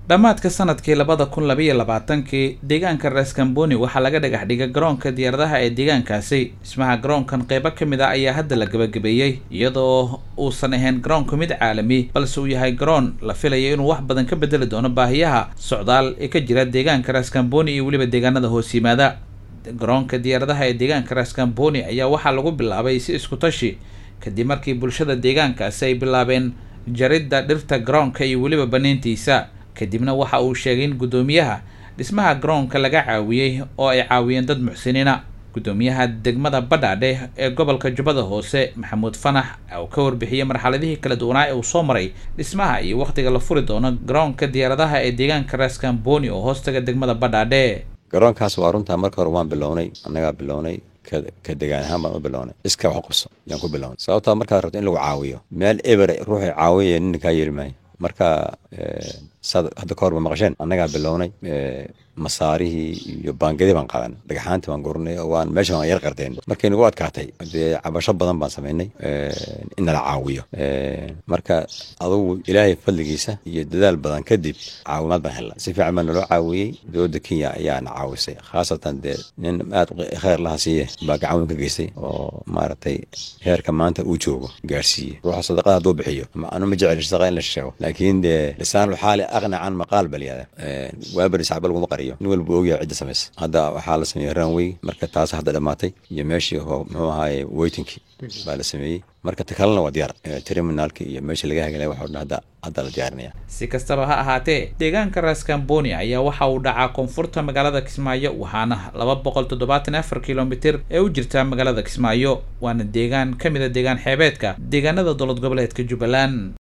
dhammaadka sanadkii labada kun labaiyo labaatankii deegaanka raskamboni waxaa laga dhagax dhigay garoonka diyaaradaha ee deegaankaasi dhismaha garoonkan qeybo ka mid a ayaa hadda la gabagabeeyey iyadoo uusan ahayn garoonku mid caalami balse uu yahay garoon la filayo inuu wax badan ka bedeli doono baahiyaha socdaal ee ka jira deegaanka raskamboni iyo weliba deegaanada hoos yimaada garoonka diyaaradaha ee deegaanka raskamboni ayaa waxaa lagu bilaabay si isku tashi kadib markii bulshada deegaankaasi ay bilaabeen jaridda dhirta garoonka iyo weliba banayntiisa kadibna waxa uu sheegay in guddoomiyaha dhismaha garoonka laga caawiyey oo ay caawiyeen dad muxsiniina guddoomiyaha degmada badhaadhe ee gobolka jubbada hoose maxamuud fanax oo ka warbixiyey marxaladihii kala duwanaa ee uu soo maray dhismaha iyo wakhtiga la furi doono garoonka diyaaradaha ee deegaanka raskamboni oo hoostaga degmada badhaadhe garoonkaas waa runtaa marka hore waan bilownay annagaa bilownay ka degaan ahaan baan u bilownay iska wax qabso yaan ku bilownay sababtaa markaad rabto in lagu caawiyo meel eber ruuxay caawiyaya nina kaa yeeli maayo marka saad hadda ka hor ba maqasheen annagaa bilownay masaarihii iyo baangadii baan qaadan dhagaxaantii baan gurnay oo waan meesha waan yar qardeen markay nagu adkaatay dee cabasho badan baan samaynay in nala caawiyo marka adugu ilaahay fadligiisa iyo dadaal badan kadib caawimaad baan helnay si fiican baa naloo caawiyey dowladda kenya ayaana caawisay khaasatan dee nin aad kheyr laha siiye baa gacan weyn ka geystay oo maaragtay heerka maanta uu joogo gaarsiiye ruuxa sadaqada hadduu bixiyo anu ma jecel sadaqa in la sheego laakiin dee lisaanul xaali aqna can maqaal balyada waabari sacba laguma qariyo nin walba ogyahay cidda samaysa hadda waxaa la sameeyey ranway marka taas hadda dhammaatay iyo meeshii muxuu ahaaye weytinkii baa la sameeyey marka ta kalena waa diyaar terminaalki iyo meesha laga hagalay waxoo dhan hadda hadda la diyaarinaya si kastaba ha ahaatee deegaanka raskamboni ayaa waxa uu dhacaa koonfurta magaalada kismaayo waxaana laba boqol toddobaatan afar kilomitir ee u jirta magaalada kismaayo waana deegaan ka mid a deegaan xeebeedka deegaanada dowlad goboleedka jubbaland